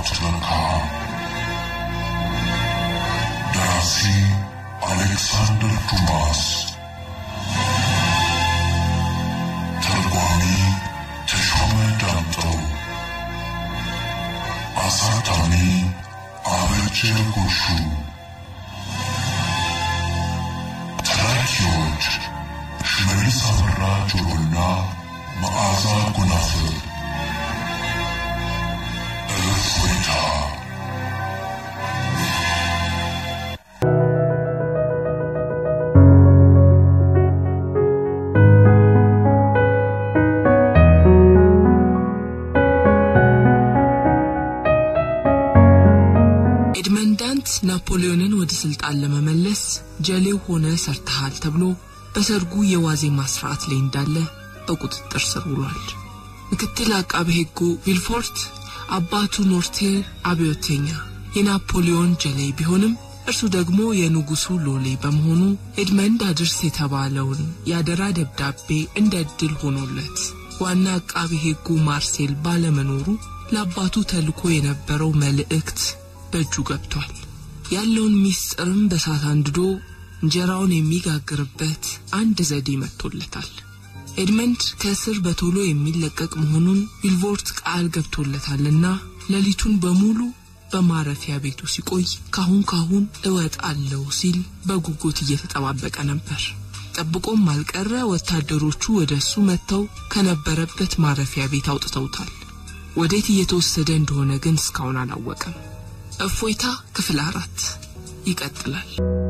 ትረካ ደራሲ አሌክሳንደር ዱማስ ተርጓሚ ተሾመ ዳምጠው አሳታሚ አበጀ ጎሹ ተራኪዎች ሽመልስ አበራ ጆሮና መዓዛ ጎናፍር እፎይታ ኤድመንዳንት ናፖሊዮንን ወደ ስልጣን ለመመለስ ጀሌው ሆነ ሰርተሃል ተብሎ በሰርጉ የዋዜማ ስርዓት ላይ እንዳለ በቁጥጥር ስር ውሏል። ምክትል አቃቤ ሕጉ ቪልፎርት አባቱ ኖርቴር አብዮተኛ የናፖሊዮን ጀሌ ቢሆንም እርሱ ደግሞ የንጉሱ ሎሌ በመሆኑ ኤድመንድ አድርስ የተባለውን የአደራ ደብዳቤ እንደ ዕድል ሆኖለት ዋና አቃቤ ሕጉ ማርሴል ባለመኖሩ ለአባቱ ተልኮ የነበረው መልእክት በእጁ ገብቷል። ያለውን ሚስጥርም በሳት አንድዶ እንጀራውን የሚጋግርበት አንድ ዘዴ መጥቶለታል። ኤድመንድ ከእስር በቶሎ የሚለቀቅ መሆኑን ቪልቮርት ቃል ገብቶለታልና ሌሊቱን በሙሉ በማረፊያ ቤቱ ሲቆይ ካሁን ካሁን እወጣለሁ ሲል በጉጉት እየተጠባበቀ ነበር። ጠብቆም አልቀረ ወታደሮቹ ወደ እሱ መጥተው ከነበረበት ማረፊያ ቤት አውጥተውታል። ወዴት እየተወሰደ እንደሆነ ግን እስካሁን አላወቀም። እፎይታ ክፍል አራት ይቀጥላል።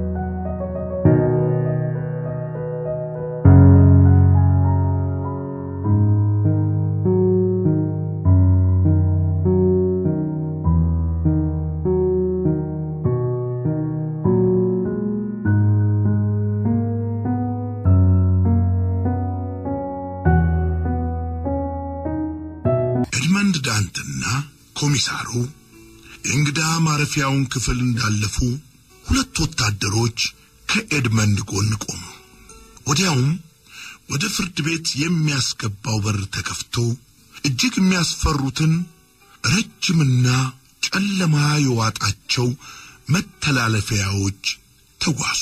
ኤድመንድ ዳንትና ኮሚሳሩ የእንግዳ ማረፊያውን ክፍል እንዳለፉ ሁለት ወታደሮች ከኤድመንድ ጎን ቆሙ። ወዲያውም ወደ ፍርድ ቤት የሚያስገባው በር ተከፍቶ እጅግ የሚያስፈሩትን ረጅምና ጨለማ የዋጣቸው መተላለፊያዎች ተጓዙ።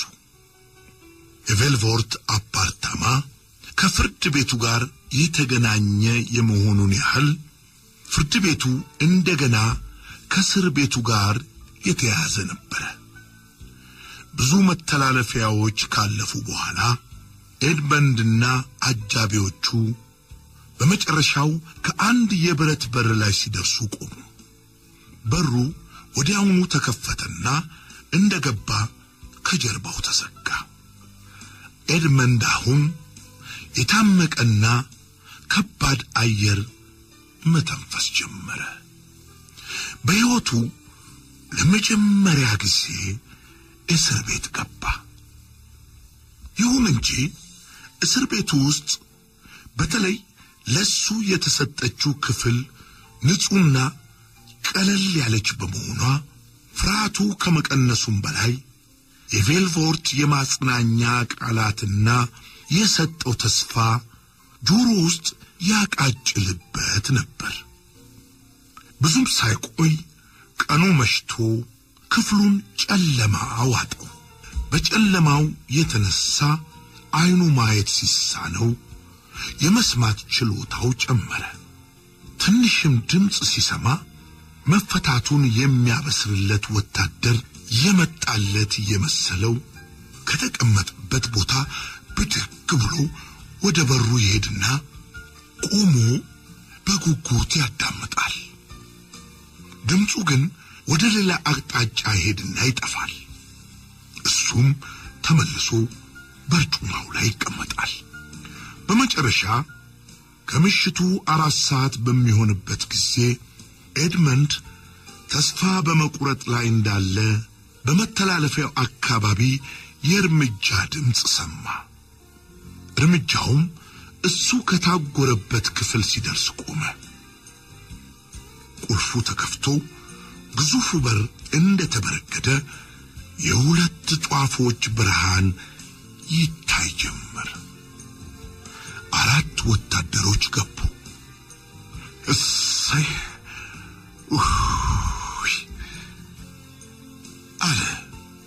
የቬልቮርት አፓርታማ ከፍርድ ቤቱ ጋር የተገናኘ የመሆኑን ያህል ፍርድ ቤቱ እንደገና ከእስር ቤቱ ጋር የተያያዘ ነበረ። ብዙ መተላለፊያዎች ካለፉ በኋላ ኤድመንድና አጃቢዎቹ በመጨረሻው ከአንድ የብረት በር ላይ ሲደርሱ ቆሙ። በሩ ወዲያውኑ ተከፈተና እንደገባ ከጀርባው ተዘጋ። ኤድመንድ አሁን የታመቀና ከባድ አየር መተንፈስ ጀመረ። በሕይወቱ ለመጀመሪያ ጊዜ እስር ቤት ገባ። ይሁን እንጂ እስር ቤቱ ውስጥ በተለይ ለሱ የተሰጠችው ክፍል ንጹሕና ቀለል ያለች በመሆኗ ፍርሃቱ ከመቀነሱም በላይ የቬልቮርት የማጽናኛ ቃላትና የሰጠው ተስፋ ጆሮ ውስጥ ያቃጭልበት ነበር። ብዙም ሳይቆይ ቀኑ መሽቶ ክፍሉን ጨለማ ዋጠው። በጨለማው የተነሳ አይኑ ማየት ሲሳነው የመስማት ችሎታው ጨመረ። ትንሽም ድምፅ ሲሰማ መፈታቱን የሚያበስርለት ወታደር የመጣለት የመሰለው ከተቀመጠበት ቦታ ብድግ ብሎ ወደ በሩ ይሄድና ቆሞ በጉጉት ያዳምጣል። ድምፁ ግን ወደ ሌላ አቅጣጫ ይሄድና ይጠፋል። እሱም ተመልሶ በርጩማው ላይ ይቀመጣል። በመጨረሻ ከምሽቱ አራት ሰዓት በሚሆንበት ጊዜ ኤድመንድ ተስፋ በመቁረጥ ላይ እንዳለ በመተላለፊያው አካባቢ የእርምጃ ድምፅ ሰማ። እርምጃውም እሱ ከታጎረበት ክፍል ሲደርስ ቆመ። ቁልፉ ተከፍቶ ግዙፉ በር እንደተበረገደ የሁለት ጧፎች ብርሃን ይታይ ጀመር። አራት ወታደሮች ገቡ። እሰይ ኡፍ!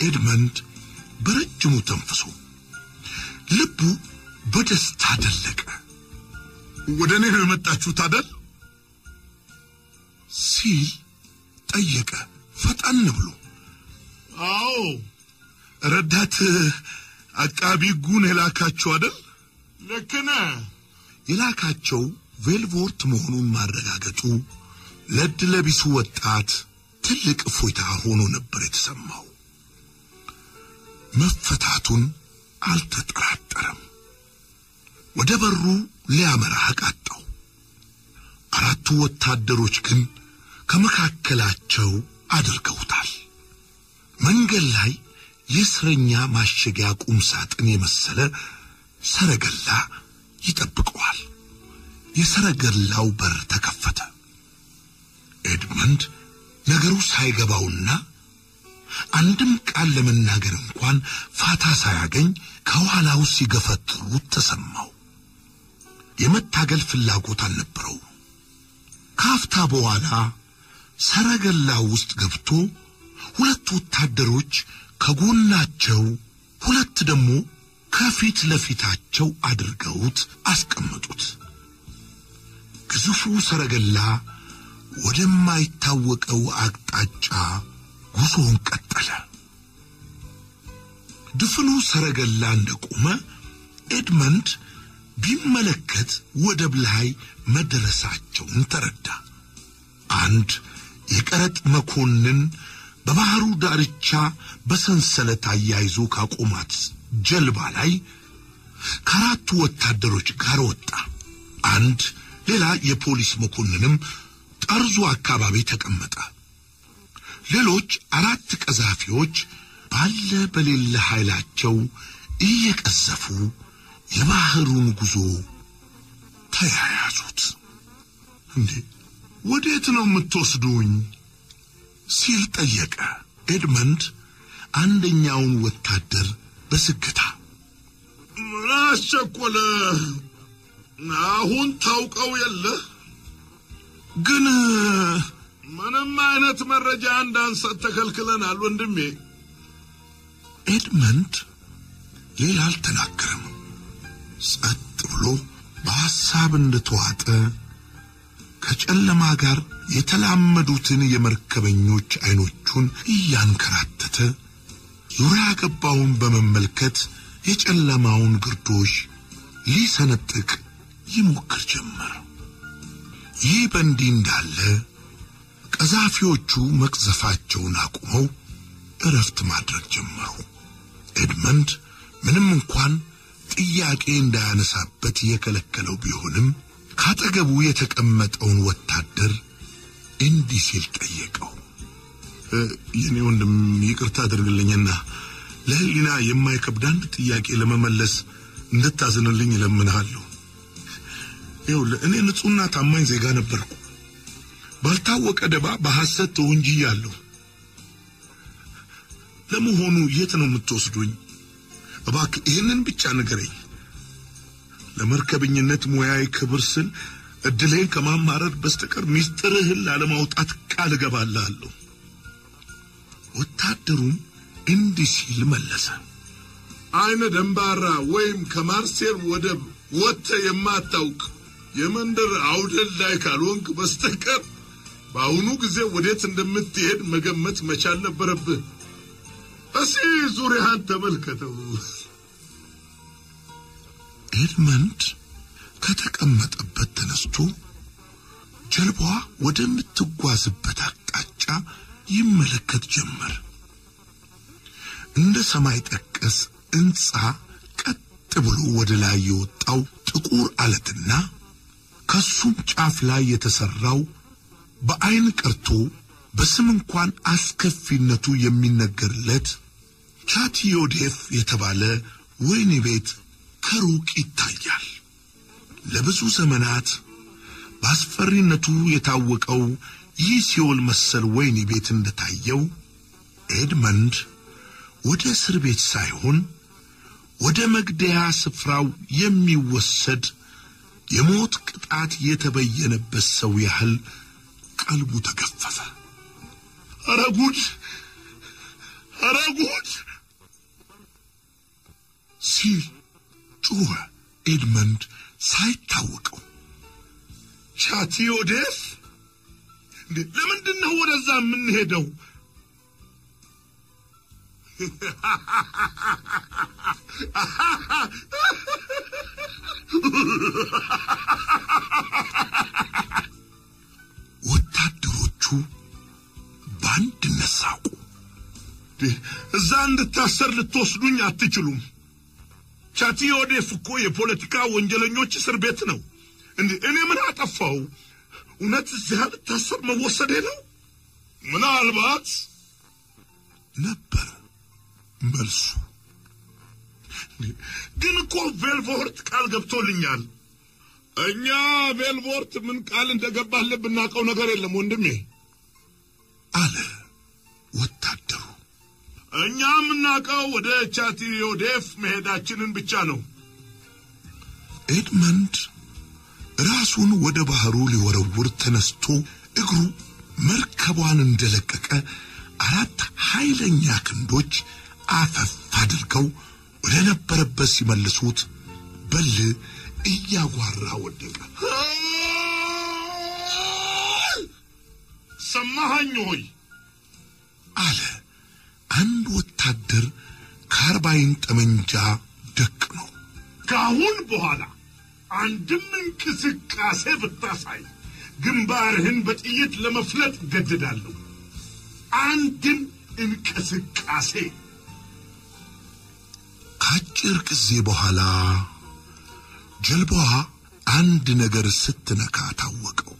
ኤድመንድ በረጅሙ ተንፍሶ ልቡ በደስታ ደለቀ። ወደ እኔ ነው የመጣችሁት አደል? ሲል ጠየቀ ፈጠን ብሎ። አዎ። ረዳት አቃቢ ጉን የላካቸው አደል? ልክ ነህ። የላካቸው ቬልቮርት መሆኑን ማረጋገጡ ለድ ለቢሱ ወጣት ትልቅ እፎይታ ሆኖ ነበር የተሰማው። መፈታቱን አልተጠራጠረም። ወደ በሩ ሊያመራ አቃጣው። አራቱ ወታደሮች ግን ከመካከላቸው አድርገውታል። መንገድ ላይ የእስረኛ ማሸጊያ ቁም ሳጥን የመሰለ ሰረገላ ይጠብቀዋል። የሰረገላው በር ተከፈተ። ኤድመንድ ነገሩ ሳይገባውና አንድም ቃል ለመናገር እንኳን ፋታ ሳያገኝ ከኋላው ሲገፈትሩት ተሰማው። የመታገል ፍላጎት አልነበረው። ካፍታ በኋላ ሰረገላው ውስጥ ገብቶ ሁለት ወታደሮች ከጎናቸው፣ ሁለት ደግሞ ከፊት ለፊታቸው አድርገውት አስቀመጡት። ግዙፉ ሰረገላ ወደማይታወቀው አቅጣጫ ጉዞውን ቀጠለ። ድፍኑ ሰረገላ እንደቆመ ኤድመንድ ቢመለከት ወደብ ላይ መድረሳቸውን ተረዳ። አንድ የቀረጥ መኮንን በባህሩ ዳርቻ በሰንሰለት አያይዞ ካቆማት ጀልባ ላይ ከአራቱ ወታደሮች ጋር ወጣ። አንድ ሌላ የፖሊስ መኮንንም ጠርዙ አካባቢ ተቀመጠ። ሌሎች አራት ቀዛፊዎች ባለ በሌለ ኃይላቸው እየቀዘፉ የባህሩን ጉዞ ተያያዙት። እንዴ ወዴት ነው የምትወስዱኝ? ሲል ጠየቀ ኤድመንድ አንደኛውን ወታደር በስግታ። ምን አስቸኮለ? አሁን ታውቀው የለህ ግን ምንም አይነት መረጃ እንዳንሰጥ ተከልክለናል ወንድሜ። ኤድመንድ ሌላ አልተናገረም። ጸጥ ብሎ በሐሳብ እንደተዋጠ ከጨለማ ጋር የተላመዱትን የመርከበኞች አይኖቹን እያንከራተተ ዙሪያ ገባውን በመመልከት የጨለማውን ግርዶሽ ሊሰነጥቅ ይሞክር ጀመር። ይህ በእንዲህ እንዳለ ቀዛፊዎቹ መቅዘፋቸውን አቁመው እረፍት ማድረግ ጀመሩ። ኤድመንድ ምንም እንኳን ጥያቄ እንዳያነሳበት የከለከለው ቢሆንም ካጠገቡ የተቀመጠውን ወታደር እንዲህ ሲል ጠየቀው። የኔ ወንድም ይቅርታ አድርግልኝና ለሕሊና የማይከብድ አንድ ጥያቄ ለመመለስ እንድታዝንልኝ እለምንሃለሁ። ይኸውልህ እኔ ንጹሕና ታማኝ ዜጋ ነበርኩ። ባልታወቀ ደባ በሐሰት ተወንጅያለሁ። ለመሆኑ የት ነው የምትወስዱኝ? እባክህ ይህንን ብቻ ንገረኝ። ለመርከበኝነት ሙያዊ ክብር ስል እድሌን ከማማረር በስተቀር ሚስጥርህን ላለማውጣት ቃል እገባልሃለሁ። ወታደሩም እንዲህ ሲል መለሰ። አይነ ደንባራ ወይም ከማርሴል ወደብ ወጥተህ የማታውቅ የመንደር አውደል ላይ ካልሆንክ በስተቀር በአሁኑ ጊዜ ወዴት እንደምትሄድ መገመት መቻል ነበረብህ። እስኪ ዙሪያህን ተመልከተው። ኤድመንድ ከተቀመጠበት ተነስቶ ጀልባዋ ወደምትጓዝበት አቅጣጫ ይመለከት ጀመር። እንደ ሰማይ ጠቀስ ሕንፃ ቀጥ ብሎ ወደ ላይ የወጣው ጥቁር አለትና ከሱም ጫፍ ላይ የተሰራው በአይን ቀርቶ በስም እንኳን አስከፊነቱ የሚነገርለት ቻቲዮዴፍ የተባለ ወህኒ ቤት ከሩቅ ይታያል። ለብዙ ዘመናት በአስፈሪነቱ የታወቀው ይህ ሲኦል መሰል ወህኒ ቤት እንደታየው ኤድመንድ ወደ እስር ቤት ሳይሆን ወደ መግደያ ስፍራው የሚወሰድ የሞት ቅጣት የተበየነበት ሰው ያህል ቀልቡ ተገፈፈ። ኧረ ጉድ! ኧረ ጉድ! ሲል ጮኸ ኤድመንድ ሳይታወቀው። ቻቲዮዴፍ እንዴ ለምንድን ነው ወደዛ የምንሄደው? ወታደሮቹ በአንድነት ሳቁ። እዛ እንድታሰር ልትወስዱኝ አትችሉም። ቻቲዮዴፍ እኮ የፖለቲካ ወንጀለኞች እስር ቤት ነው። እንዴ እኔ ምን አጠፋው? እውነት እዚያ ልታሰር መወሰዴ ነው? ምናልባት ነበር መልሱ። ግን እኮ ቬልቮርት ቃል ገብቶልኛል። እኛ ቬልቮርት ምን ቃል እንደገባልህ ብናውቀው ነገር የለም ወንድሜ አለ ወታደሩ። እኛ የምናውቀው ወደ ቻቲዮዴፍ መሄዳችንን ብቻ ነው። ኤድመንድ ራሱን ወደ ባህሩ ሊወረውር ተነስቶ እግሩ መርከቧን እንደለቀቀ አራት ኃይለኛ ክንዶች አፈፍ አድርገው ወደ ነበረበት ሲመልሱት በል እያጓራ ወደቀ። ሰማኸኝ ሆይ አለ አንድ ወታደር ካርባይን ጠመንጃ ደቅ ነው። ከአሁን በኋላ አንድም እንቅስቃሴ ብታሳይ ግንባርህን በጥይት ለመፍለጥ ገድዳለሁ። አንድም እንቅስቃሴ። ከአጭር ጊዜ በኋላ ጀልባዋ አንድ ነገር ስትነካ ታወቀው።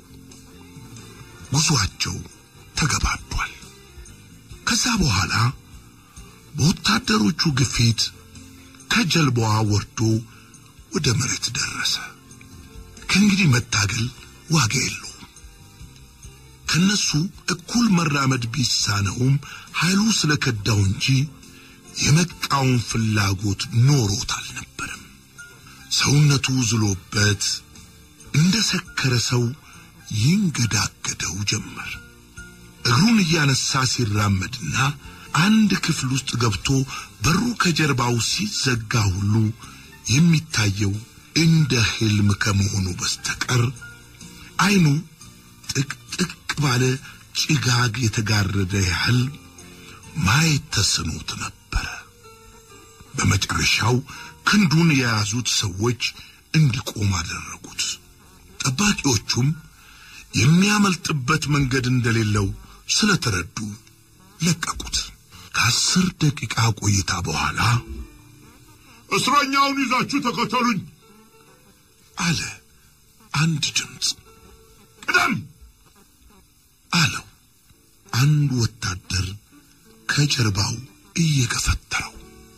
ጉዟቸው ተገባዷል። ከዛ በኋላ በወታደሮቹ ግፊት ከጀልባዋ ወርዶ ወደ መሬት ደረሰ። ከእንግዲህ መታገል ዋጋ የለውም። ከነሱ እኩል መራመድ ቢሳነውም ኃይሉ ስለከዳው እንጂ የመቃወም ፍላጎት ኖሮት አልነበረም። ሰውነቱ ዝሎበት እንደ ሰከረ ሰው ይንገዳገደው ጀመር። እግሩን እያነሳ ሲራመድና አንድ ክፍል ውስጥ ገብቶ በሩ ከጀርባው ሲዘጋ ሁሉ የሚታየው እንደ ሕልም ከመሆኑ በስተቀር ዓይኑ ጥቅጥቅ ባለ ጭጋግ የተጋረደ ያህል ማየት ተስኖት ነበረ። በመጨረሻው ክንዱን የያዙት ሰዎች እንዲቆም አደረጉት። ጠባቂዎቹም የሚያመልጥበት መንገድ እንደሌለው ስለተረዱ ለቀቁት። ከአስር ደቂቃ ቆይታ በኋላ እስረኛውን ይዛችሁ ተከተሉኝ አለ አንድ ድምፅ። ቅደም አለው አንድ ወታደር ከጀርባው እየገፈተረው።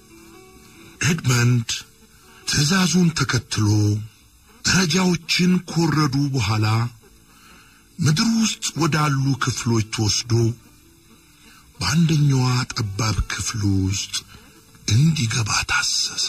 ኤድመንድ ትዕዛዙን ተከትሎ ደረጃዎችን ኮረዱ በኋላ ምድር ውስጥ ወዳሉ ክፍሎች ተወስዶ በአንደኛዋ ጠባብ ክፍል ውስጥ እንዲገባ ታሰሰ።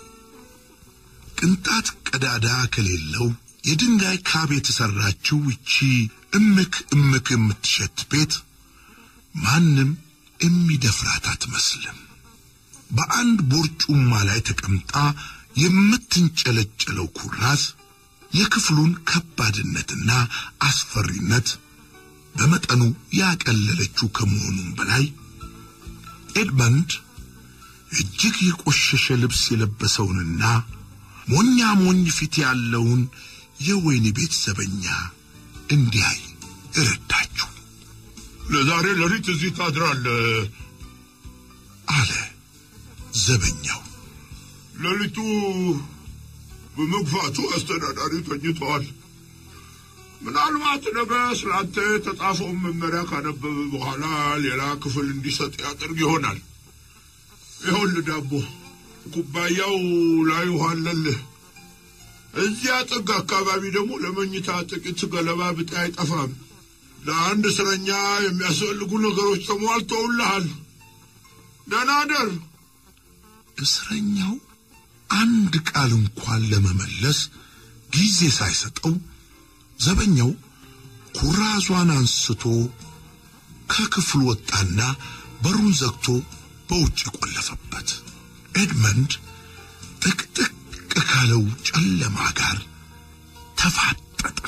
ቅንጣት ቀዳዳ ከሌለው የድንጋይ ካብ የተሰራችው ይቺ እምክ እምክ የምትሸት ቤት ማንም የሚደፍራት አትመስልም። በአንድ ቦርጩማ ላይ ተቀምጣ የምትንጨለጨለው ኩራዝ የክፍሉን ከባድነትና አስፈሪነት በመጠኑ ያቀለለችው ከመሆኑም በላይ ኤድመንድ እጅግ የቆሸሸ ልብስ የለበሰውንና ሞኛ ሞኝ ፊት ያለውን የወይን ቤት ዘበኛ እንዲያይ እረዳችሁ። ለዛሬ ሌሊት እዚህ ታድራለህ አለ ዘበኛው። ሌሊቱ በመግፋቱ አስተዳዳሪ ተኝተዋል። ምናልባት ነገ ስላንተ የተጻፈውን መመሪያ ካነበበ በኋላ ሌላ ክፍል እንዲሰጥ ያደርግ ይሆናል። ይኸውልህ ዳቦ ኩባያው ላይ ውሃ አለልህ። እዚያ ጥግ አካባቢ ደግሞ ለመኝታ ጥቂት ገለባ ብጤ አይጠፋም። ለአንድ እስረኛ የሚያስፈልጉ ነገሮች ተሟልተውልሃል። ደህና ደር። እስረኛው አንድ ቃል እንኳን ለመመለስ ጊዜ ሳይሰጠው ዘበኛው ኩራዟን አንስቶ ከክፍሉ ወጣና በሩን ዘግቶ በውጭ ቆለፈበት። ኤድመንድ ጥቅጥቅ ካለው ጨለማ ጋር ተፋጠጠ።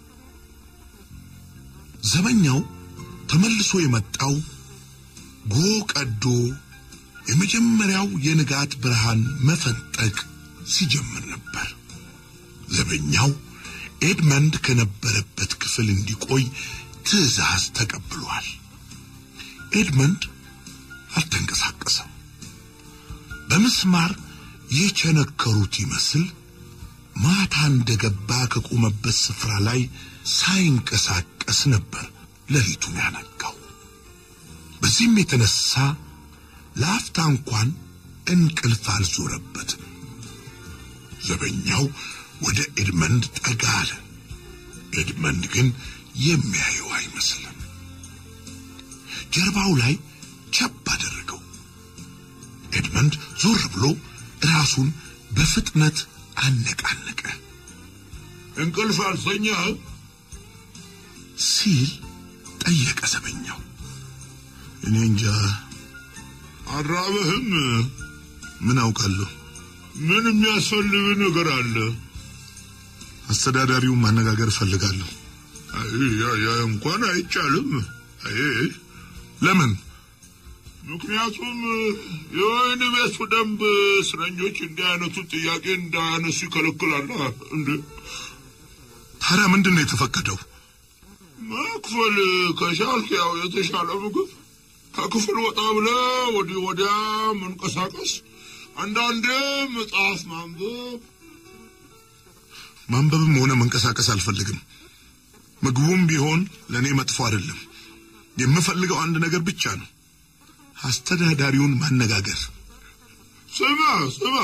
ዘበኛው ተመልሶ የመጣው ጎ ቀዶ የመጀመሪያው የንጋት ብርሃን መፈንጠቅ ሲጀምር ነበር። ዘበኛው ኤድመንድ ከነበረበት ክፍል እንዲቆይ ትዕዛዝ ተቀብሏል። ኤድመንድ አልተንቀሳቀሰም። በምስማር የቸነከሩት ይመስል ማታ እንደገባ ከቆመበት ስፍራ ላይ ሳይንቀሳቀስ ነበር ሌሊቱን ያነጋው። በዚህም የተነሳ ለአፍታ እንኳን እንቅልፍ አልዞረበትም። ዘበኛው ወደ ኤድመንድ ጠጋ አለ። ኤድመንድ ግን የሚያየው አይመስልም። ጀርባው ላይ ቸብ አደረገው። ኤድመንድ ዞር ብሎ ራሱን በፍጥነት አነቃነቀ። እንቅልፍ አልተኛህ? ሲል ጠየቀ ዘበኛው። እኔ እንጃ አራበህም? ምን አውቃለሁ። ምን የሚያስፈልግ ነገር አለ? አስተዳዳሪውን ማነጋገር እፈልጋለሁ። አይ ያ ያ እንኳን አይቻልም። አይ ለምን? ምክንያቱም የወህኒ ቤቱ ደንብ እስረኞች እንዲህ አይነቱን ጥያቄ እንዳያነሱ ይከለክላል። እንዴ ታዲያ ምንድን ነው የተፈቀደው? መክፈል ከቻልክ ያው የተሻለ ምግብ ከክፍል ወጣ ብለህ ወዲህ ወዲያ መንቀሳቀስ፣ አንዳንዴ መጽሐፍ ማንበብ። ማንበብም ሆነ መንቀሳቀስ አልፈልግም። ምግቡም ቢሆን ለእኔ መጥፎ አይደለም። የምፈልገው አንድ ነገር ብቻ ነው፣ አስተዳዳሪውን ማነጋገር ስማ ስማ፣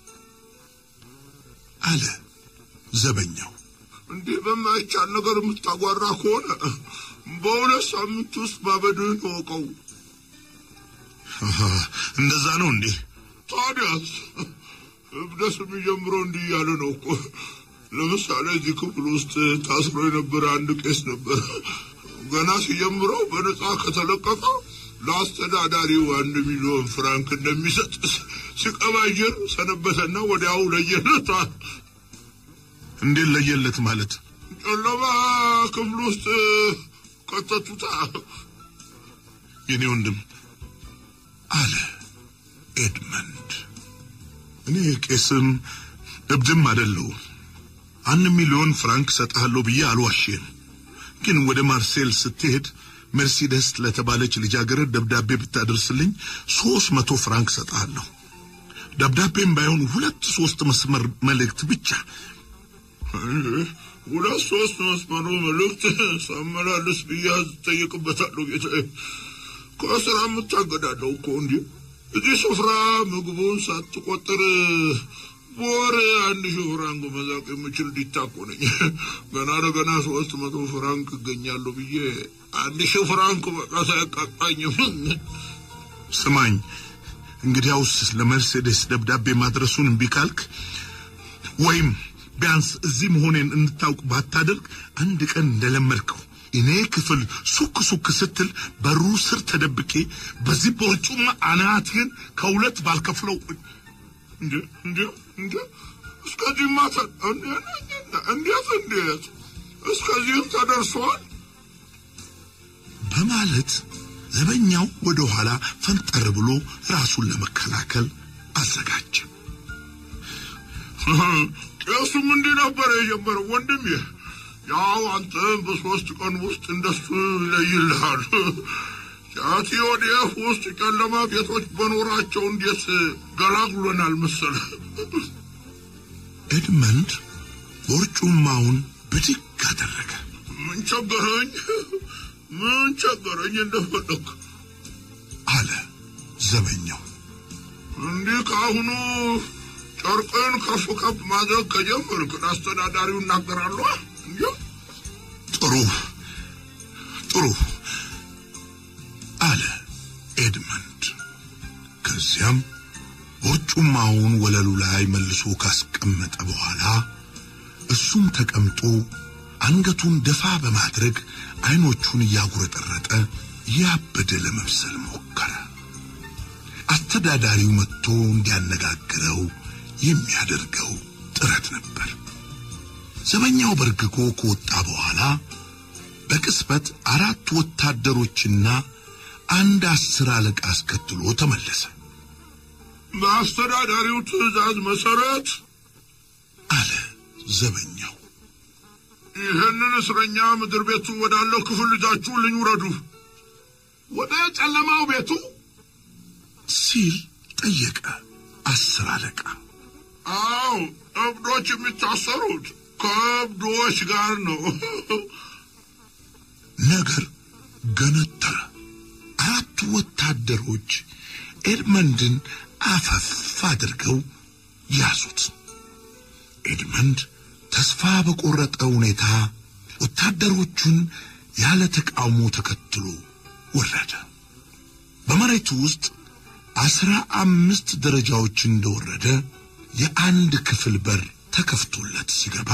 አለ ዘበኛው። እንዲህ በማይቻል ነገር የምታጓራ ከሆነ በሁለት ሳምንት ውስጥ ማበድህን እወቀው። አሃ፣ እንደዛ ነው እንዴ? ታዲያስ እብደት የሚጀምረው እንዲህ እያለ ነው እኮ። ለምሳሌ እዚህ ክፍል ውስጥ ታስሮ የነበረ አንድ ቄስ ነበር። ገና ሲጀምረው በነጻ ከተለቀቀ ለአስተዳዳሪው አንድ ሚሊዮን ፍራንክ እንደሚሰጥ ሲቀባጅር ሰነበተና ወዲያው ለየለታል። እንዴት ለየለት ማለት? ጨለማ ክፍል ውስጥ ከተቱታ። የኔ ወንድም አለ ኤድመንድ፣ እኔ ቄስም እብድም አይደለሁም። አንድ ሚሊዮን ፍራንክ ሰጥሃለሁ ብዬ አልዋሽም። ግን ወደ ማርሴል ስትሄድ ሜርሲደስ ለተባለች ልጃገረድ ደብዳቤ ብታደርስልኝ ሶስት መቶ ፍራንክ ሰጥሃለሁ። ደብዳቤም ባይሆን ሁለት ሶስት መስመር መልእክት ብቻ ሁለት ሶስት መስመሩ መልእክት ሳመላልስ ብያዝ ጠይቅበታለሁ። ጌታ ከስራ የምታገዳለው እኮ እንዲህ እዚህ ስፍራ ምግቡን ሳትቆጥር በወር አንድ ሺህ ፍራንክ መዛቅ የምችል ዲታኮ ነኝ። ገና ለገና ሶስት መቶ ፍራንክ እገኛለሁ ብዬ አንድ ሺህ ፍራንክ በቃ ሳያቃጣኝም ስማኝ፣ እንግዲያውስ ለመርሴዴስ ደብዳቤ ማድረሱን እምቢ ካልክ ወይም ቢያንስ እዚህ መሆኔን እንድታውቅ ባታደርግ አንድ ቀን እንደለመድከው እኔ ክፍል ሱክ ሱክ ስትል በሩ ስር ተደብቄ በዚህ በርጩማ አናትህን ከሁለት ባልከፍለው እንዴ እንዴ እንዴ እስከዚህ ማታ እንዴት እንዴት እስከዚህም ተደርሷል። በማለት ዘበኛው ወደ ኋላ ፈንጠር ብሎ ራሱን ለመከላከል አዘጋጀ። ቄሱም እንዲህ ነበር የጀመረው ወንድሜ። ያው አንተም በሶስት ቀን ውስጥ እንደሱ ይለይልሃል። ጫቲ ወዲህ ውስጥ ጨለማ ቤቶች በኖራቸው እንዴት ገላግሎናል መሰለ። ኤድመንድ ቦርጩማውን ብድግ አደረገ። ምን ቸገረኝ፣ ምን ቸገረኝ እንደፈለግ አለ ዘበኛው። እንዲህ ከአሁኑ ጨርቅን ከፍ ከፍ ማድረግ ከጀመርክ አስተዳዳሪው እናገራሉ። እንዲ ጥሩ ጥሩ አለ ኤድመንድ። ከዚያም ቦርጩማውን ወለሉ ላይ መልሶ ካስቀመጠ በኋላ እሱም ተቀምጦ አንገቱን ደፋ በማድረግ አይኖቹን እያጉረጠረጠ ያበደ ለመምሰል ሞከረ። አስተዳዳሪው መጥቶ እንዲያነጋግረው የሚያደርገው ጥረት ነበር። ዘበኛው በርግጎ ከወጣ በኋላ በቅጽበት አራት ወታደሮችና አንድ አስር አለቃ አስከትሎ ተመለሰ። በአስተዳዳሪው ትዕዛዝ መሰረት አለ ዘበኛው። ይህንን እስረኛ ምድር ቤቱ ወዳለው ክፍል ልጃችሁ ልኝ ውረዱ። ወደ ጨለማው ቤቱ ሲል ጠየቀ አስር አለቃ። አው እብዶች የሚታሰሩት ከእብዶች ጋር ነው። ነገር ገነተረ። አራቱ ወታደሮች ኤድመንድን አፈፍ አድርገው ያዙት። ኤድመንድ ተስፋ በቆረጠ ሁኔታ ወታደሮቹን ያለ ተቃውሞ ተከትሎ ወረደ። በመሬቱ ውስጥ አስራ አምስት ደረጃዎች እንደወረደ የአንድ ክፍል በር ተከፍቶለት ሲገባ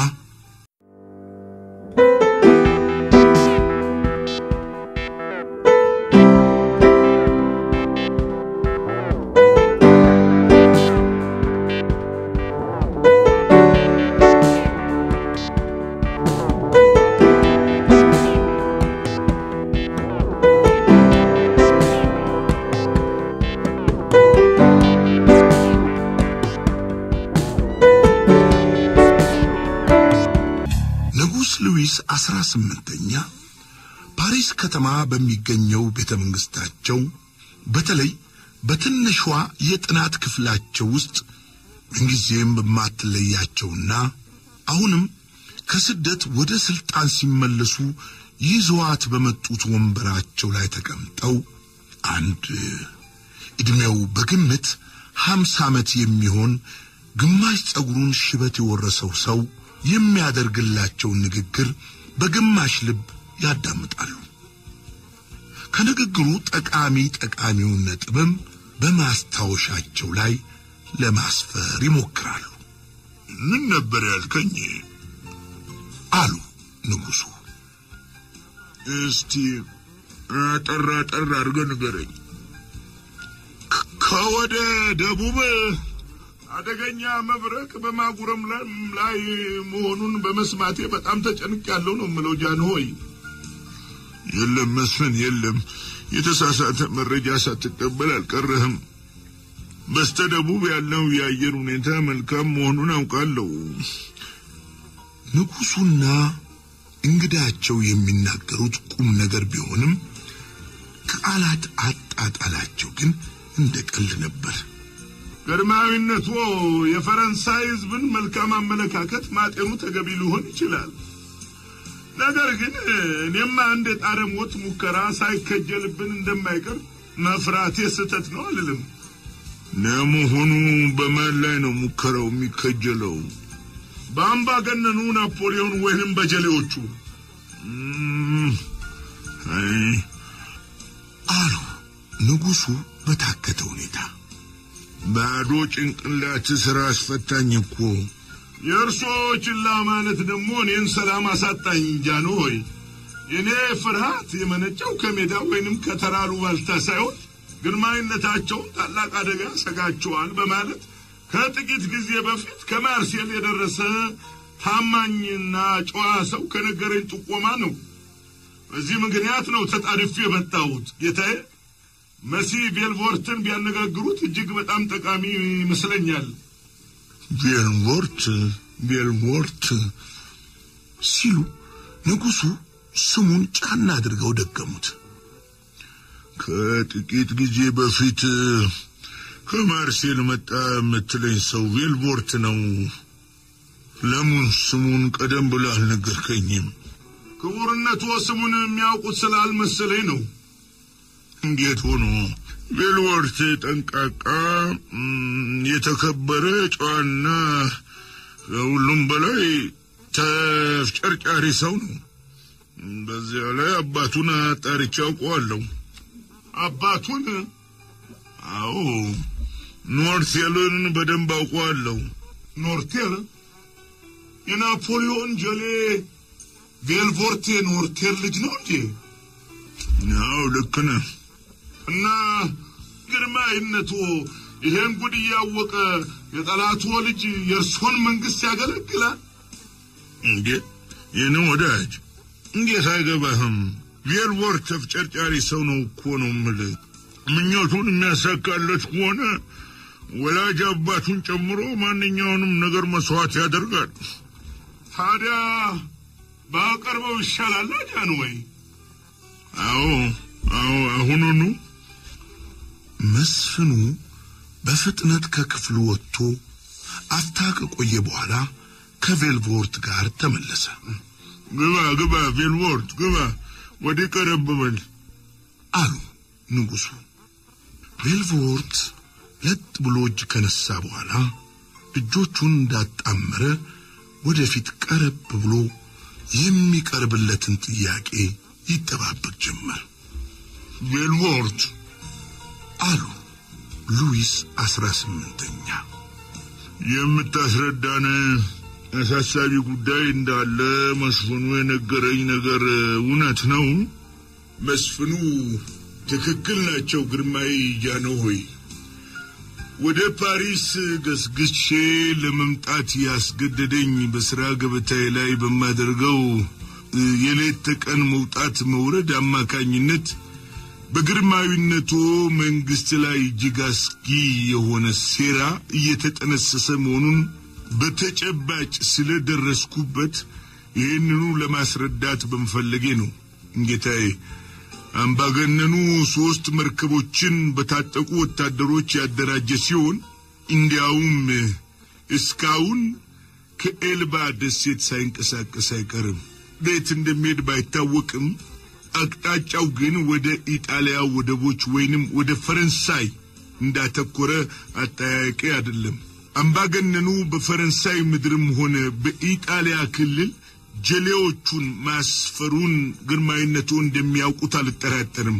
ንጉሥ ሉዊስ አስራ ስምንተኛ ፓሪስ ከተማ በሚገኘው ቤተ መንግሥታቸው በተለይ በትንሿ የጥናት ክፍላቸው ውስጥ ምንጊዜም በማትለያቸውና አሁንም ከስደት ወደ ሥልጣን ሲመለሱ ይዘዋት በመጡት ወንበራቸው ላይ ተቀምጠው አንድ ዕድሜው በግምት ሀምሳ ዓመት የሚሆን ግማሽ ጸጉሩን ሽበት የወረሰው ሰው የሚያደርግላቸውን ንግግር በግማሽ ልብ ያዳምጣሉ። ከንግግሩ ጠቃሚ ጠቃሚውን ነጥብም በማስታወሻቸው ላይ ለማስፈር ይሞክራሉ። ምን ነበር ያልከኝ? አሉ ንጉሡ። እስቲ አጠር አጠር አድርገህ ንገረኝ። ከ- ከወደ ደቡብ አደገኛ መብረቅ በማጉረምረም ላይ መሆኑን በመስማቴ በጣም ተጨንቄያለሁ ነው የምለው ጃንሆይ። የለም መስፍን፣ የለም የተሳሳተ መረጃ ሳትቀበል አልቀረህም። በስተ ደቡብ ያለው የአየር ሁኔታ መልካም መሆኑን አውቃለሁ። ንጉሡና እንግዳቸው የሚናገሩት ቁም ነገር ቢሆንም ቃላት አጣጣላቸው ግን እንደ ቀልድ ነበር። ግርማዊነቶ የፈረንሳይ ሕዝብን መልካም አመለካከት ማጤኑ ተገቢ ሊሆን ይችላል። ነገር ግን እኔም አንድ የጣረ ሞት ሙከራ ሳይከጀልብን እንደማይቀር መፍራቴ ስህተት ነው አልልም። ለመሆኑ በማን ላይ ነው ሙከራው የሚከጀለው? በአምባገነኑ ናፖሊዮን ወይንም በጀሌዎቹ? እም፣ አይ አሉ ንጉሡ በታከተ ሁኔታ። ባዶ ጭንቅላት ስራ አስፈታኝ እኮ። የእርሶ ችላ ማለት ደግሞ እኔን ሰላም አሳጣኝ። ጃኖ ሆይ የእኔ ፍርሃት የመነጨው ከሜዳ ወይንም ከተራሩ ባልታ ሳይሆን ግርማዊነታቸውን ታላቅ አደጋ ሰጋቸዋል በማለት ከጥቂት ጊዜ በፊት ከማርሴል የደረሰ ታማኝና ጨዋ ሰው ከነገረኝ ጥቆማ ነው። በዚህ ምክንያት ነው ተጣድፌ የመጣሁት ጌታዬ። መሲ ቤልቮርትን ቢያነጋግሩት እጅግ በጣም ጠቃሚ ይመስለኛል። ቤልሞርት ቤልሞርት ሲሉ ንጉሡ ስሙን ጫና አድርገው ደገሙት። ከጥቂት ጊዜ በፊት ከማርሴል መጣ የምትለኝ ሰው ቤልቮርት ነው። ለምን ስሙን ቀደም ብሎ አልነገርከኝም? ክቡርነቱ ስሙን የሚያውቁት ስላልመሰለኝ ነው። እንዴት ሆኖ? ቤልቮርት ጠንቃቃ፣ እም፣ የተከበረ ጨዋና ከሁሉም በላይ ተፍጨርጫሪ ሰው ነው። በዚያ ላይ አባቱን አጣርቼ አውቀዋለሁ። አባቱን? አዎ፣ ኖርቴልን በደንብ አውቀዋለሁ። ኖርቴል? የናፖሊዮን ጀሌ ቬልቮርት የኖርቴል ልጅ ነው እንዴ? አዎ፣ ልክ ነህ። እና ግርማዊነቱ ይሄን ጉድ እያወቀ የጠላቱ ልጅ የእርሶን መንግስት ያገለግላል እንዴ? ይህን ወዳጅ እንዴት አይገባህም? ቬልቮር ተፍጨርጫሪ ሰው ነው እኮ ነው የምልህ። ምኞቱን የሚያሳካለት ከሆነ ወላጅ አባቱን ጨምሮ ማንኛውንም ነገር መስዋዕት ያደርጋል። ታዲያ ባቀርበው ይሻላል ጃን ወይ? አዎ አዎ፣ አሁኑኑ መስፍኑ በፍጥነት ከክፍሉ ወጥቶ አፍታ ከቆየ በኋላ ከቬልቮርት ጋር ተመለሰ። ግባ ግባ፣ ቬልቮርት ግባ፣ ወዲህ ቀረብ በል አሉ ንጉሡ። ቬልቮርት ለጥ ብሎ እጅ ከነሳ በኋላ እጆቹን እንዳጣመረ ወደፊት ቀረብ ብሎ የሚቀርብለትን ጥያቄ ይጠባበቅ ጀመር። ቬልቮርት አሉ ሉዊስ አስራ ስምንተኛ የምታስረዳን አሳሳቢ ጉዳይ እንዳለ መስፍኑ የነገረኝ ነገር እውነት ነው? መስፍኑ ትክክል ናቸው ግርማዊ ጃንሆይ። ወደ ፓሪስ ገስግሼ ለመምጣት ያስገደደኝ በስራ ገበታዬ ላይ በማደርገው የሌት ተቀን መውጣት መውረድ አማካኝነት በግርማዊነቶ መንግስት ላይ እጅግ አስጊ የሆነ ሴራ እየተጠነሰሰ መሆኑን በተጨባጭ ስለደረስኩበት ይህንኑ ለማስረዳት በመፈለጌ ነው። ጌታዬ፣ አምባገነኑ ሶስት መርከቦችን በታጠቁ ወታደሮች ያደራጀ ሲሆን እንዲያውም እስካሁን ከኤልባ ደሴት ሳይንቀሳቀስ አይቀርም። ቤት እንደሚሄድ ባይታወቅም አቅጣጫው ግን ወደ ኢጣሊያ ወደቦች ወይንም ወደ ፈረንሳይ እንዳተኮረ አጠያያቂ አይደለም። አምባገነኑ በፈረንሳይ ምድርም ሆነ በኢጣሊያ ክልል ጀሌዎቹን ማስፈሩን ግርማዊነቱ እንደሚያውቁት አልጠራጠርም።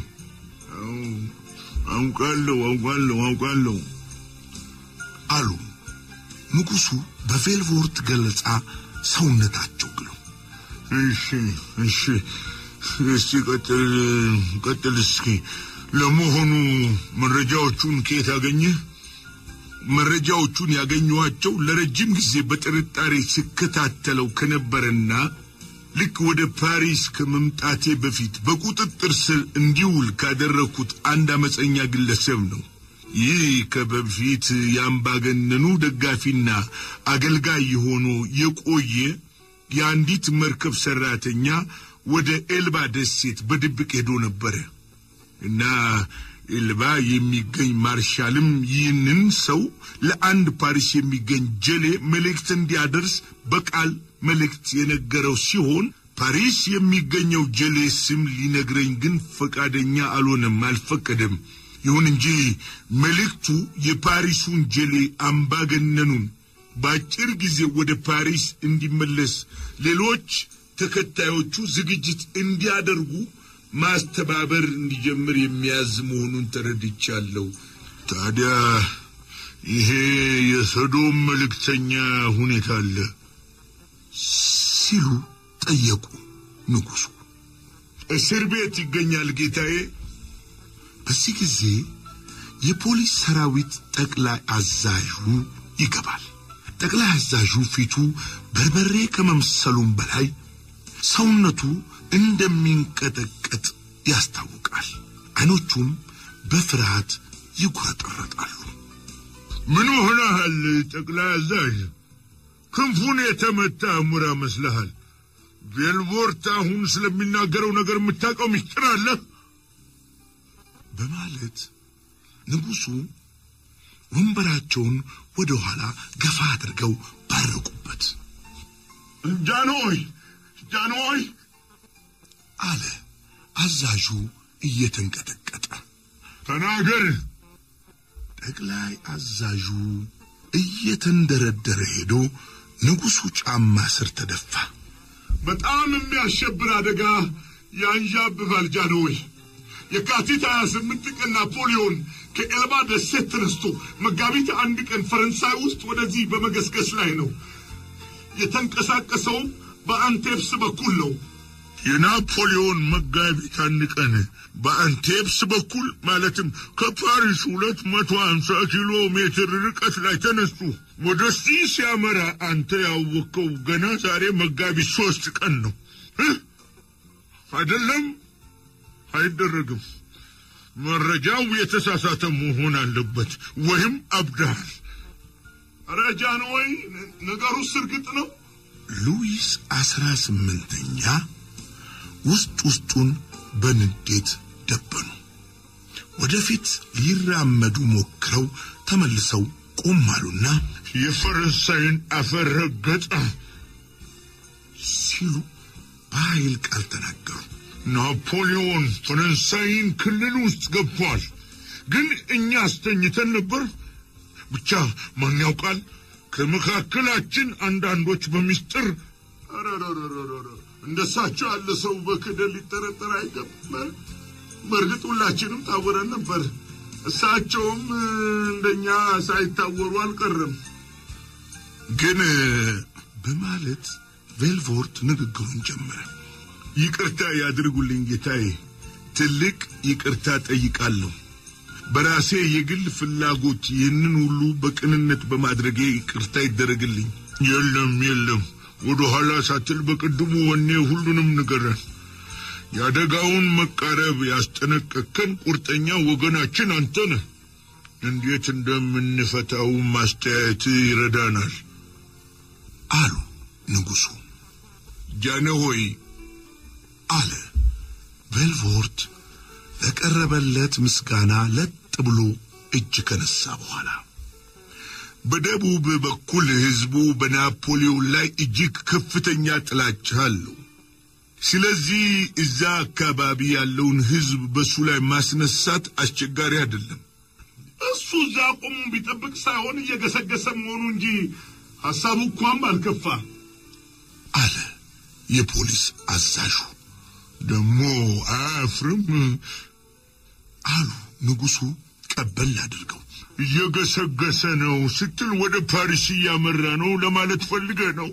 አውቃለሁ አውቃለሁ አውቃለሁ አሉ ንጉሡ በቬልቮርት ገለጻ ሰውነታቸው ግሎ እሺ እሺ እስቲ ቀጥል ቀጥል እስኪ ለመሆኑ መረጃዎቹን ከየት አገኘህ መረጃዎቹን ያገኘኋቸው ለረጅም ጊዜ በጥርጣሬ ስከታተለው ከነበረና ልክ ወደ ፓሪስ ከመምጣቴ በፊት በቁጥጥር ስር እንዲውል ካደረግኩት አንድ አመፀኛ ግለሰብ ነው። ይህ ከበፊት የአምባገነኑ ደጋፊና አገልጋይ የሆኖ የቆየ የአንዲት መርከብ ሰራተኛ ወደ ኤልባ ደሴት በድብቅ ሄዶ ነበረ እና ኤልባ የሚገኝ ማርሻልም ይህንን ሰው ለአንድ ፓሪስ የሚገኝ ጀሌ መልእክት እንዲያደርስ በቃል መልእክት የነገረው ሲሆን ፓሪስ የሚገኘው ጀሌ ስም ሊነግረኝ ግን ፈቃደኛ አልሆነም፣ አልፈቀደም። ይሁን እንጂ መልእክቱ የፓሪሱን ጀሌ አምባገነኑን በአጭር ጊዜ ወደ ፓሪስ እንዲመለስ ሌሎች ተከታዮቹ ዝግጅት እንዲያደርጉ ማስተባበር እንዲጀምር የሚያዝ መሆኑን ተረድቻለሁ። ታዲያ ይሄ የሰዶም መልእክተኛ ሁኔታ አለ ሲሉ ጠየቁ ንጉሡ። እስር ቤት ይገኛል ጌታዬ። በዚህ ጊዜ የፖሊስ ሰራዊት ጠቅላይ አዛዡ ይገባል። ጠቅላይ አዛዡ ፊቱ በርበሬ ከመምሰሉም በላይ ሰውነቱ እንደሚንቀጠቀጥ ያስታውቃል። አይኖቹም በፍርሃት ይጉረጠረጣሉ። ምን ሆነሃል ጠቅላይ አዛዥ? ክንፉን የተመታ ሙራ መስለሃል። ቬልቮርት አሁን ስለሚናገረው ነገር የምታውቀው ምስጢር አለ በማለት ንጉሡ ወንበራቸውን ወደ ኋላ ገፋ አድርገው ባረቁበት። ጃንሆይ ጃንሆይ አለ አዛዡ እየተንቀጠቀጠ። ተናገር። ጠቅላይ አዛዡ እየተንደረደረ ሄዶ ንጉሡ ጫማ ስር ተደፋ። በጣም የሚያሸብር አደጋ ያንዣብባል ጃንሆይ። የካቲት 28 ቀን ናፖሊዮን ከኤልባ ደሴት ተነስቶ መጋቢት አንድ ቀን ፈረንሳይ ውስጥ ወደዚህ በመገስገስ ላይ ነው። የተንቀሳቀሰውም በአንቴፕስ በኩል ነው። የናፖሊዮን መጋቢት አንድ ቀን በአንቴፕስ በኩል ማለትም ከፓሪስ ሁለት መቶ ሀምሳ ኪሎ ሜትር ርቀት ላይ ተነሱ። ወደዚህ ሲያመራ አንተ ያወቅከው ገና ዛሬ መጋቢት ሶስት ቀን ነው አይደለም? አይደረግም። መረጃው የተሳሳተ መሆን አለበት፣ ወይም አብዳል። ረጃ ነው ወይ ነገሩስ እርግጥ ነው? ሉዊስ አስራ ስምንተኛ ውስጥ ውስጡን በንዴት ደበኑ። ወደፊት ሊራመዱ ሞክረው ተመልሰው ቆም አሉና የፈረንሳይን አፈር ረገጠ ሲሉ በኃይል ቃል ተናገሩ። ናፖሊዮን ፈረንሳይን ክልል ውስጥ ገብቷል። ግን እኛ አስተኝተን ነበር። ብቻ ማን ያውቃል፣ ከመካከላችን አንዳንዶች በሚስጥር እንደሳቸው ያለ ሰው በክደል ሊጠረጠር አይገባም። በእርግጥ ሁላችንም ታወረን ነበር። እሳቸውም እንደኛ ሳይታወሩ አልቀረም። ግን በማለት ቬልቮርት ንግግሩን ጀመረ። ይቅርታ ያድርጉልኝ ጌታዬ፣ ትልቅ ይቅርታ ጠይቃለሁ። በራሴ የግል ፍላጎት ይህንን ሁሉ በቅንነት በማድረጌ ይቅርታ ይደረግልኝ። የለም የለም፣ ወደ ኋላ ሳትል በቅድሙ ወኔ ሁሉንም ንገረን። የአደጋውን መቃረብ ያስጠነቀከን ቁርጠኛ ወገናችን አንተ ነህ። እንዴት እንደምንፈታው ማስተያየት ይረዳናል አሉ ንጉሡ። ጃነሆይ አለ ቬልቮርት ለቀረበለት ምስጋና ለጥ ብሎ እጅ ከነሳ በኋላ በደቡብ በኩል ሕዝቡ በናፖሊዮን ላይ እጅግ ከፍተኛ ጥላቻ አለው። ስለዚህ እዛ አካባቢ ያለውን ሕዝብ በሱ ላይ ማስነሳት አስቸጋሪ አይደለም። እሱ እዛ ቆሙ ቢጠብቅ ሳይሆን እየገሰገሰ መሆኑ እንጂ ሐሳቡ እንኳን አልከፋ አለ የፖሊስ አዛዡ። ደግሞ አያፍርም አሉ ንጉሡ ቀበል አድርገው። እየገሰገሰ ነው ስትል ወደ ፓሪስ እያመራ ነው ለማለት ፈልገ ነው።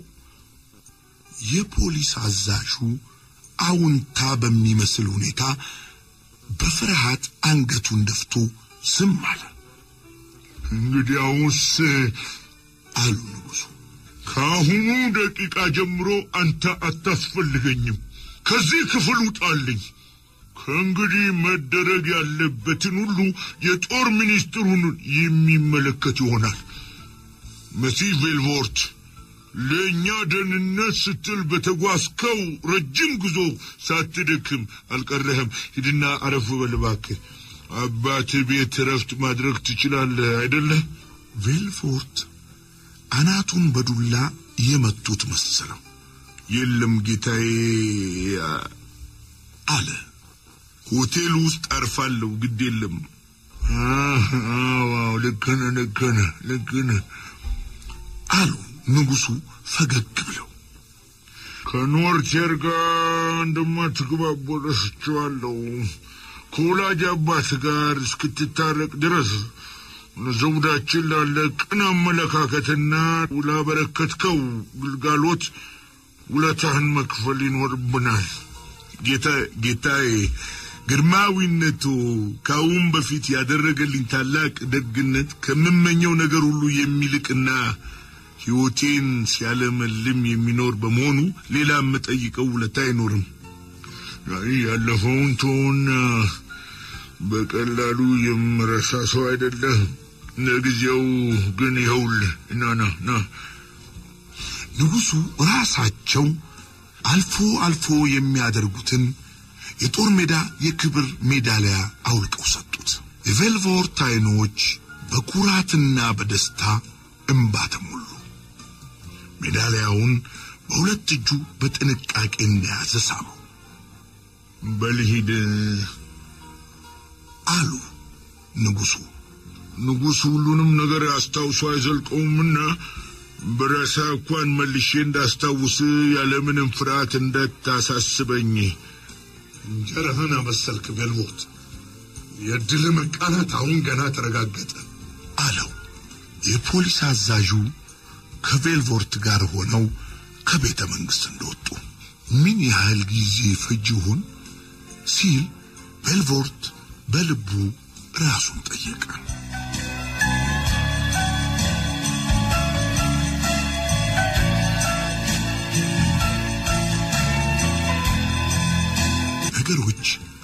የፖሊስ አዛዡ አውንታ በሚመስል ሁኔታ በፍርሃት አንገቱን ደፍቶ ዝም አለ። እንግዲያውስ አሉ ንጉሡ ከአሁኑ ደቂቃ ጀምሮ አንተ አታስፈልገኝም። ከዚህ ክፍል ውጣልኝ። ከእንግዲህ መደረግ ያለበትን ሁሉ የጦር ሚኒስትሩን የሚመለከት ይሆናል። መሲ ቬልቮርት ለእኛ ደህንነት ስትል በተጓዝከው ረጅም ጉዞ ሳትደክም አልቀረህም። ሂድና አረፍ በል እባክህ። አባት ቤት እረፍት ማድረግ ትችላለህ አይደለህ? ቬልፎርት አናቱን በዱላ የመቱት መሰለው። የለም ጌታዬ አለ። ሆቴል ውስጥ አርፋለሁ። ግድ የለም። አዎ ልክ ነህ፣ ልክ ነህ፣ ልክ ነህ አሉ ንጉሡ ፈገግ ብለው። ከኖርቴር ጋር እንደማትግባቡ ረስቼዋለሁ። ከወላጅ አባት ጋር እስክትታረቅ ድረስ ዘውዳችን ላለ ቅን አመለካከትና ላበረከትከው ግልጋሎት ውለታህን መክፈል ይኖርብናል። ጌታ ጌታዬ ግርማዊነቶ ከአሁን በፊት ያደረገልኝ ታላቅ ደግነት ከምመኘው ነገር ሁሉ የሚልቅና ሕይወቴን ሲያለመልም የሚኖር በመሆኑ ሌላ የምጠይቀው ውለታ አይኖርም። ያለፈውን ተውና በቀላሉ የምረሳ ሰው አይደለህ። ለጊዜው ግን ይኸውልህ ና ና ና ንጉሡ ራሳቸው አልፎ አልፎ የሚያደርጉትን የጦር ሜዳ የክብር ሜዳሊያ አውልቀው ሰጡት። የቬልቮርት ዓይኖች በኩራትና በደስታ እንባ ተሞሉ። ሜዳሊያውን በሁለት እጁ በጥንቃቄ እንደያዘ ሳመው። በልሂድ አሉ ንጉሡ። ንጉሥ ሁሉንም ነገር አስታውሶ አይዘልቀውምና በራሳ እንኳን መልሼ እንዳስታውስ ያለምንም ፍርሃት እንዳታሳስበኝ። እንጀራህን አበሰልክ ቬልቮርት። የድል መቃናት አሁን ገና ተረጋገጠ አለው። የፖሊስ አዛዡ ከቬልቮርት ጋር ሆነው ከቤተ መንግሥት እንደወጡ ምን ያህል ጊዜ ፈጅ ይሆን ሲል ቤልቮርት በልቡ ራሱን ጠየቀ። ነገሮች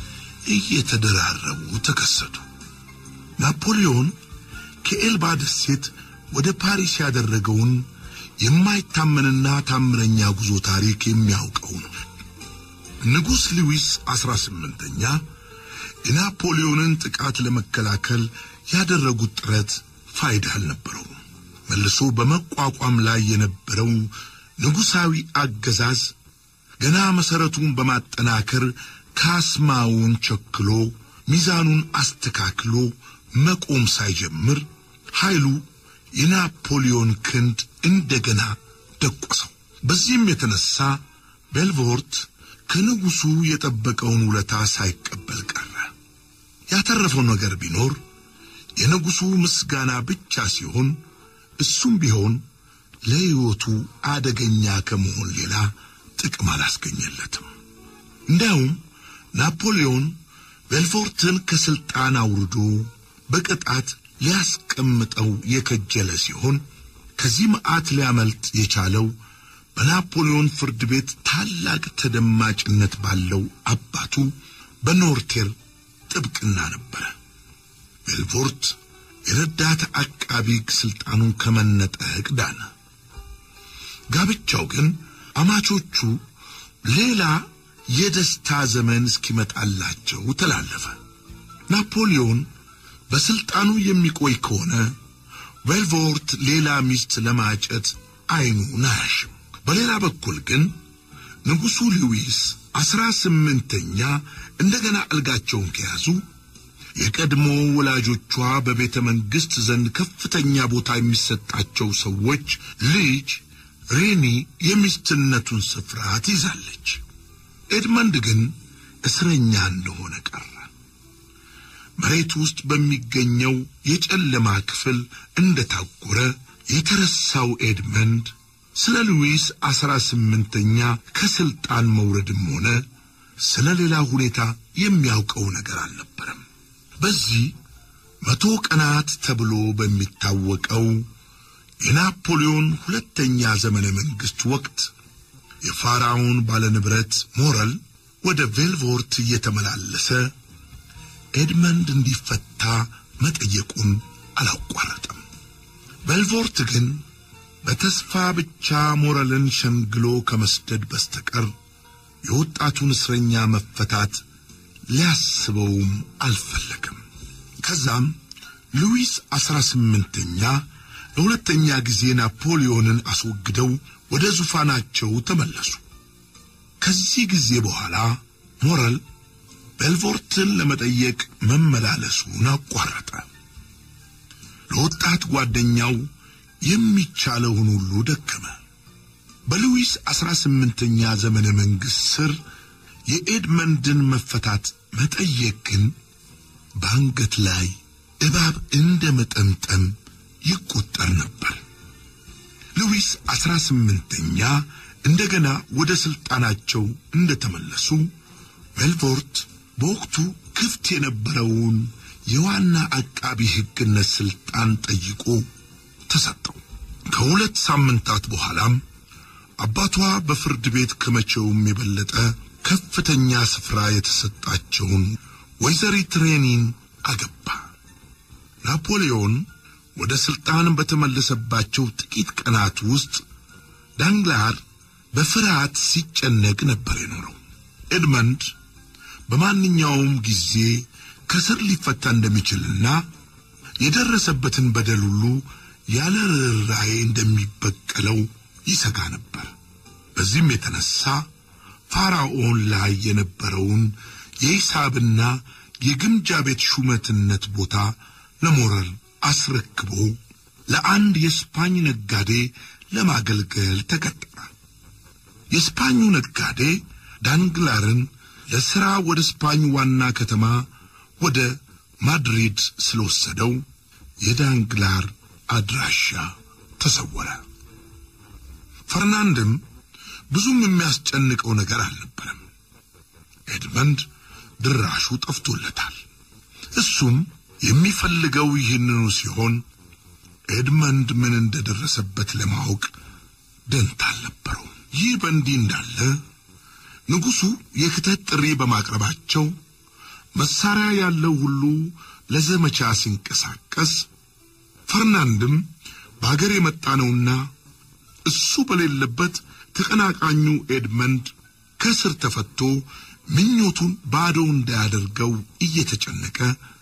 እየተደራረቡ ተከሰቱ። ናፖሊዮን ከኤልባ ደሴት ወደ ፓሪስ ያደረገውን የማይታመንና ታምረኛ ጉዞ ታሪክ የሚያውቀው ነው። ንጉሥ ሉዊስ አስራ ስምንተኛ የናፖሊዮንን ጥቃት ለመከላከል ያደረጉት ጥረት ፋይዳ አልነበረውም። መልሶ በመቋቋም ላይ የነበረው ንጉሣዊ አገዛዝ ገና መሠረቱን በማጠናከር ካስማውን ቸክሎ ሚዛኑን አስተካክሎ መቆም ሳይጀምር ኃይሉ የናፖሊዮን ክንድ እንደገና ደቆሰው። በዚህም የተነሳ ቤልቮርት ከንጉሡ የጠበቀውን ውለታ ሳይቀበል ቀረ። ያተረፈው ነገር ቢኖር የንጉሡ ምስጋና ብቻ ሲሆን እሱም ቢሆን ለሕይወቱ አደገኛ ከመሆን ሌላ ጥቅም አላስገኘለትም። እንዲያውም ናፖሊዮን ቤልፎርትን ከስልጣን አውርዶ በቅጣት ሊያስቀምጠው የከጀለ ሲሆን ከዚህ መዓት ሊያመልጥ የቻለው በናፖሊዮን ፍርድ ቤት ታላቅ ተደማጭነት ባለው አባቱ በኖርቴር ጥብቅና ነበረ። ቤልፎርት የረዳት አቃቢ ሕግ ስልጣኑን ከመነጠቅ ዳነ። ጋብቻው ግን አማቾቹ ሌላ የደስታ ዘመን እስኪመጣላቸው ተላለፈ። ናፖሊዮን በስልጣኑ የሚቆይ ከሆነ ቬልቮርት ሌላ ሚስት ለማጨት አይኑን አያሽም። በሌላ በኩል ግን ንጉሡ ሉዊስ አስራ ስምንተኛ እንደገና አልጋቸውን ከያዙ የቀድሞ ወላጆቿ በቤተ መንግሥት ዘንድ ከፍተኛ ቦታ የሚሰጣቸው ሰዎች ልጅ ሬኒ የሚስትነቱን ስፍራ ትይዛለች። ኤድመንድ ግን እስረኛ እንደሆነ ቀረ። መሬት ውስጥ በሚገኘው የጨለማ ክፍል እንደታጎረ የተረሳው ኤድመንድ ስለ ሉዊስ አስራ ስምንተኛ ከስልጣን መውረድም ሆነ ስለ ሌላ ሁኔታ የሚያውቀው ነገር አልነበረም። በዚህ መቶ ቀናት ተብሎ በሚታወቀው የናፖሊዮን ሁለተኛ ዘመነ መንግሥት ወቅት የፋራውን ባለንብረት ሞረል ወደ ቬልቮርት እየተመላለሰ ኤድመንድ እንዲፈታ መጠየቁን አላቋረጠም። ቬልቮርት ግን በተስፋ ብቻ ሞረልን ሸንግሎ ከመስደድ በስተቀር የወጣቱን እስረኛ መፈታት ሊያስበውም አልፈለግም። ከዛም ሉዊስ አስራ ስምንተኛ ለሁለተኛ ጊዜ ናፖሊዮንን አስወግደው ወደ ዙፋናቸው ተመለሱ። ከዚህ ጊዜ በኋላ ሞረል ቤልቮርትን ለመጠየቅ መመላለሱን አቋረጠ። ለወጣት ጓደኛው የሚቻለውን ሁሉ ደከመ። በሉዊስ አስራ ስምንተኛ ዘመነ መንግሥት ስር የኤድመንድን መፈታት መጠየቅ ግን በአንገት ላይ እባብ እንደ መጠምጠም ይቆጠር ነበር። ሉዊስ አስራ ስምንተኛ እንደገና ወደ ሥልጣናቸው እንደተመለሱ ቬልቮርት በወቅቱ ክፍት የነበረውን የዋና አቃቢ ሕግነት ሥልጣን ጠይቆ ተሰጠው። ከሁለት ሳምንታት በኋላም አባቷ በፍርድ ቤት ከመቼውም የበለጠ ከፍተኛ ስፍራ የተሰጣቸውን ወይዘሪት ሬኒን አገባ። ናፖሊዮን ወደ ሥልጣን በተመለሰባቸው ጥቂት ቀናት ውስጥ ዳንግላር በፍርሃት ሲጨነቅ ነበር የኖረው። ኤድመንድ በማንኛውም ጊዜ ከስር ሊፈታ እንደሚችልና የደረሰበትን በደል ሁሉ ያለ ርኅራኄ እንደሚበቀለው ይሰጋ ነበር። በዚህም የተነሳ ፋራኦን ላይ የነበረውን የሂሳብና የግምጃ ቤት ሹመትነት ቦታ ለሞረል አስረክቦ ለአንድ የስፓኝ ነጋዴ ለማገልገል ተቀጠረ። የስፓኙ ነጋዴ ዳንግላርን ለሥራ ወደ ስፓኝ ዋና ከተማ ወደ ማድሪድ ስለወሰደው የዳንግላር አድራሻ ተሰወረ። ፈርናንድም ብዙም የሚያስጨንቀው ነገር አልነበረም። ኤድመንድ ድራሹ ጠፍቶለታል። እሱም የሚፈልገው ይህንኑ ሲሆን ኤድመንድ ምን እንደደረሰበት ለማወቅ ደንታ አልነበረው። ይህ በእንዲህ እንዳለ ንጉሡ የክተት ጥሪ በማቅረባቸው መሳሪያ ያለው ሁሉ ለዘመቻ ሲንቀሳቀስ ፈርናንድም በአገር የመጣ ነውና እሱ በሌለበት ተቀናቃኙ ኤድመንድ ከስር ተፈቶ ምኞቱን ባዶ እንዳያደርገው እየተጨነቀ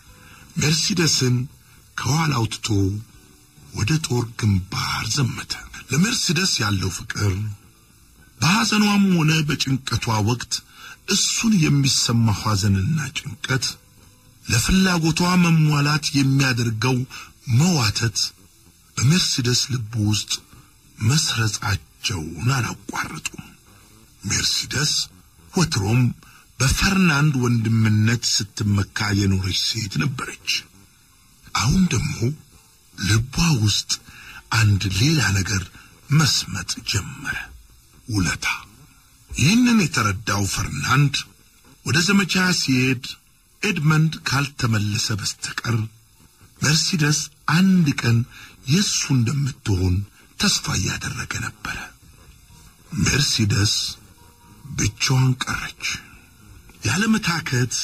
ሜርሲደስን ከኋላው ትቶ ወደ ጦር ግንባር ዘመተ። ለሜርሲደስ ያለው ፍቅር በሐዘኗም ሆነ በጭንቀቷ ወቅት እሱን የሚሰማው ሐዘንና ጭንቀት ለፍላጎቷ መሟላት የሚያደርገው መዋተት በሜርሲደስ ልብ ውስጥ መስረጻቸውን አላቋረጡም። ሜርሲደስ ወትሮም በፈርናንድ ወንድምነት ስትመካ የኖረች ሴት ነበረች። አሁን ደግሞ ልቧ ውስጥ አንድ ሌላ ነገር መስመጥ ጀመረ፣ ውለታ። ይህንን የተረዳው ፈርናንድ ወደ ዘመቻ ሲሄድ ኤድመንድ ካልተመለሰ በስተቀር መርሲደስ አንድ ቀን የእሱ እንደምትሆን ተስፋ እያደረገ ነበረ። ሜርሲደስ ብቻዋን ቀረች። ያለመታከት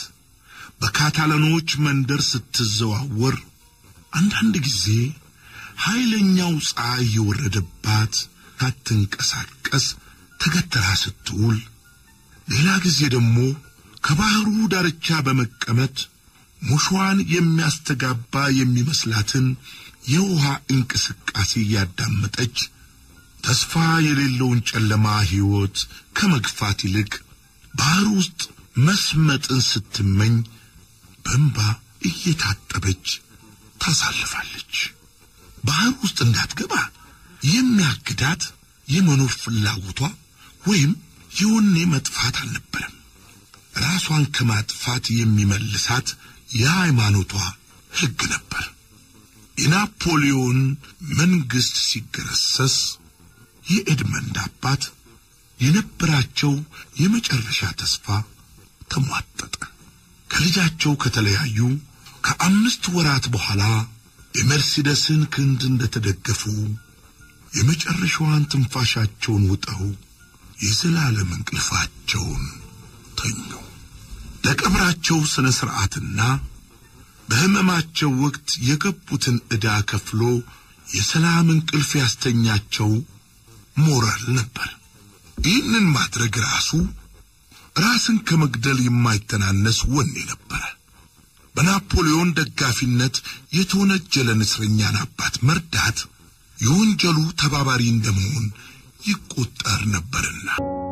በካታላኖች መንደር ስትዘዋወር አንዳንድ ጊዜ ኃይለኛው ፀሐይ የወረደባት ሳትንቀሳቀስ ተገትራ ስትውል፣ ሌላ ጊዜ ደግሞ ከባህሩ ዳርቻ በመቀመጥ ሙሿን የሚያስተጋባ የሚመስላትን የውሃ እንቅስቃሴ እያዳመጠች ተስፋ የሌለውን ጨለማ ሕይወት ከመግፋት ይልቅ ባህር ውስጥ መስመጥን ስትመኝ በእንባ እየታጠበች ታሳልፋለች። ባህር ውስጥ እንዳትገባ የሚያግዳት የመኖር ፍላጎቷ ወይም የወኔ መጥፋት አልነበረም። ራሷን ከማጥፋት የሚመልሳት የሃይማኖቷ ሕግ ነበር። የናፖሊዮን መንግሥት ሲገረሰስ የኤድመንድ አባት የነበራቸው የመጨረሻ ተስፋ ተሟጠጠ። ከልጃቸው ከተለያዩ ከአምስት ወራት በኋላ የመርሲደስን ክንድ እንደተደገፉ የመጨረሻዋን ትንፋሻቸውን ውጠው የዘላለም እንቅልፋቸውን ተኙ። ለቀብራቸው ሥነ ሥርዓትና በሕመማቸው ወቅት የገቡትን ዕዳ ከፍሎ የሰላም እንቅልፍ ያስተኛቸው ሞራል ነበር። ይህንን ማድረግ ራሱ ራስን ከመግደል የማይተናነስ ወኔ ነበረ። በናፖሊዮን ደጋፊነት የተወነጀለን እስረኛን አባት መርዳት የወንጀሉ ተባባሪ እንደመሆን ይቆጠር ነበርና።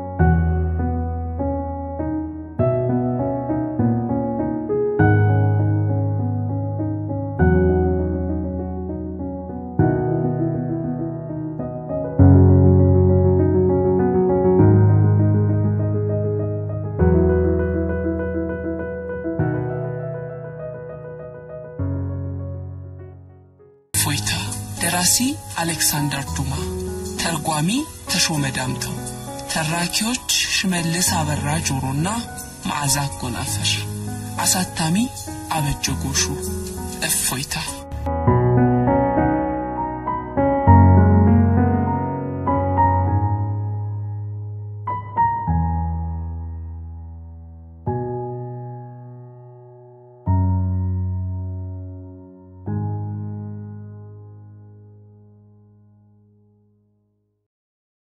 እፎይታ ደራሲ አሌክሳንደር ዱማ ተርጓሚ ተሾመ ዳምጠው ተራኪዎች ሽመልስ አበራ ጆሮና መዓዛ አጎናፍር አሳታሚ አበጀ ጎሹ እፎይታ